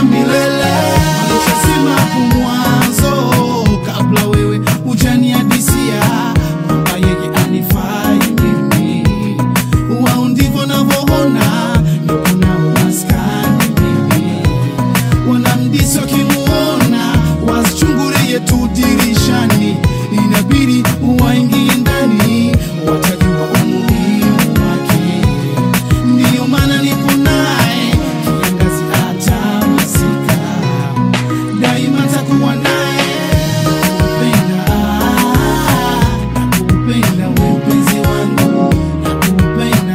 mpaka milele. Alishasema hapo mwanzo, kabla wewe hujaniadisia kwamba yeye anifai mimi. Wao ndivyo navyoona, niko nao maskani mimi wanamdisi wakimuona wasichungulie tu dirishani, inabidi waingie ndani, watajua umuhimu wake. Ndiyo maana nipo naye kiangazi hata masika, daima takuwa naye. Nakupenda, nakupenda we mpenzi wangu, nakupenda,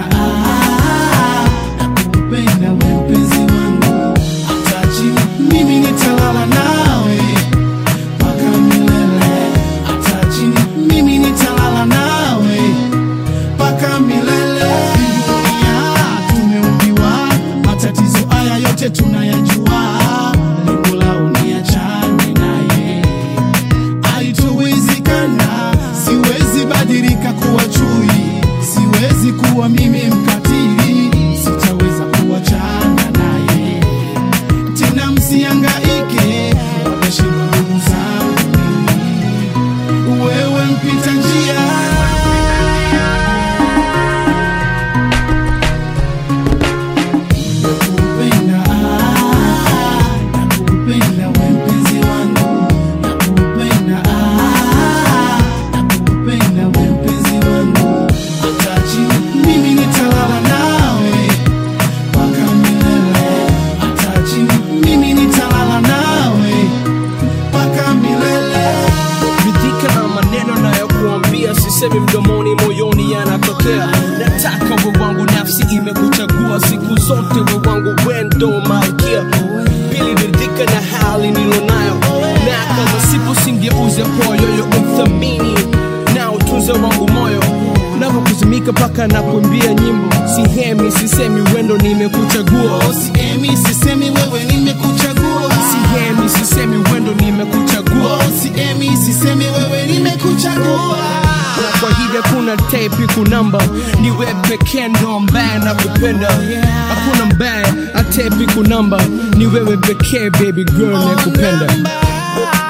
nakupenda we mpenzi wangu, hata chini mimi nitalala nawe mpaka milele, hata chini mimi nitalala nawe mpaka milele. Dunia tumeumbiwa, matatizo haya yote tunayajua, lengo lao ni achane naye haitowezekana. Siwezi badilika kuwa chui, siwezi kuwa mimi mkatili, sitaweza kuachana naye tena. Msiangaike, wameshindwa ndugu zangu mimi, wewe mpita njia Nakupenda, nakupenda we mpenzi wangu, nakupenda, nakupenda we mpenzi wangu, hata chini mimi nitalala nawe mpaka milele, hata chini mimi nitalala nawe mpaka milele. ridhika na maneno nayokuambia, sisemi mdomoni, moyoni yanatokea. Nataka we wangu, nafsi imekuchagua siku zote, we wangu, wendo malkia. Pili, ridhika na hali nilonayo, na kama sipo singeuze kwa yoyo, uthamini na utunze wangu moyo navyokuzimika mpaka na kuimbia nyimbo, sihemi sisemi, wendo nimekuchagua, Siemi, sisemi wewe nimekuchagua, sihemi sisemi, wendo nimekuchagua. siemi, sisemi wewe nimekuchagua. na kwa hili hakuna tepi kunamba ni we pekee ndo ambaye nakupenda hakuna mbaya atepi kunamba ni wewe pekee baby girl nakupenda Namba.